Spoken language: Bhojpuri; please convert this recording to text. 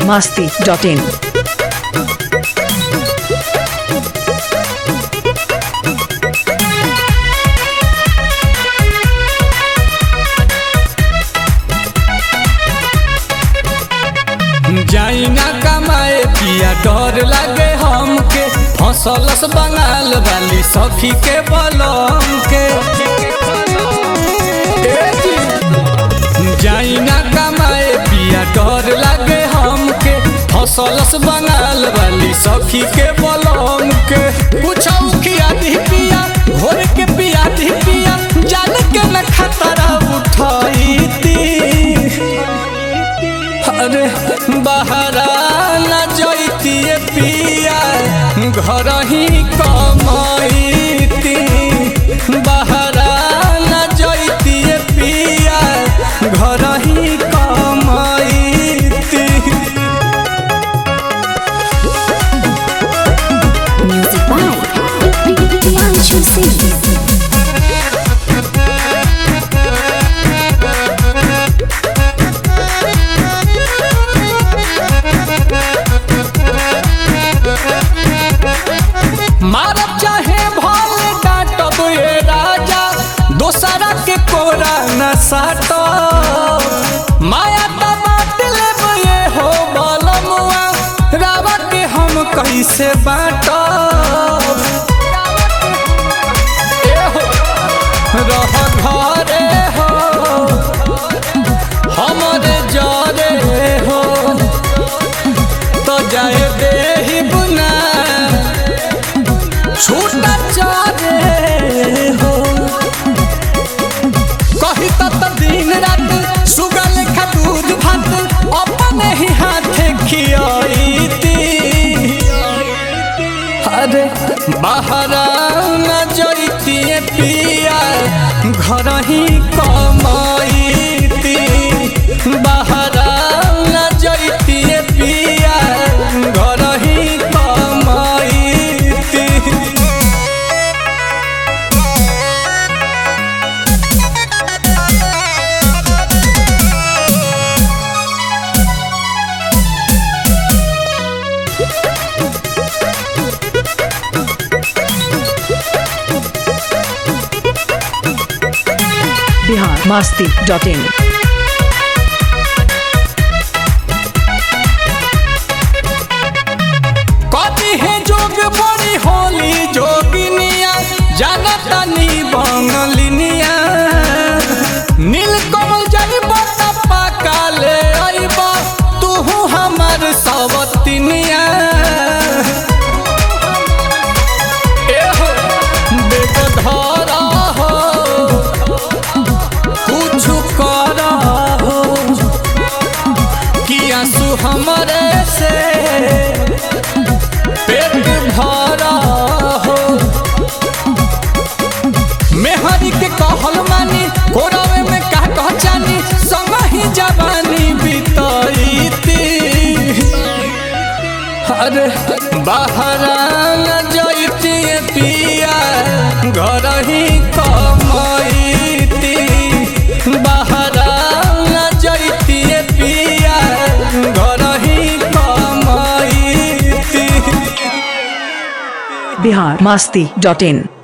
biharmasti.in जाई ना कमाए पिया डर लागे हमके फसलस बंगाल वाली सखी के बलम के ए जी। जाई ना कमाए पिया डर लागे हमके फसलस बंगाल वाली सखी के बलम के पूछऊ किया दी पिया भोर के पिया दी पिया जान के न खतरा उठाई अरे बहरा न जैतिए पिया घर ही कमाईती बहरा न जैतिए पिया घर ही कमाईती Music by Priyanshu Singh. मारब चाहे भले डांटब ये राजा दोसरा के कोरा न साटो माया त बात लेब ये हो बलमुआ रावा के हम कैसे बाटो रह घरे हो हमरे जरे हो तो जाए देही बुना छूटा चाहे हो कही तत दिन रात सुगल खा दूध भात अपने ही हाथे खियाईती अरे बाहर न जैती पिया घर ही कमाईती बाहर न जैती पिया घर ही कमाईती biharmasti.in कथी है जोग बड़ी होली जोगिनिया जानता नी बंगलिनिया नील कमल जाइब टप्पा काले आइब तू हमर सवतिनिया एहो बेग धरा हो कुछ कर हो कि आंसू हमरे से पेट भरा हो मेहरी के कहल मानी कोरावे में का कह जानी संग ही जवानी बीतईती अरे बाहर न जैती पिया घर ही कमाईती बाहर न जैती पिया घर ही कमाईती biharmasti.in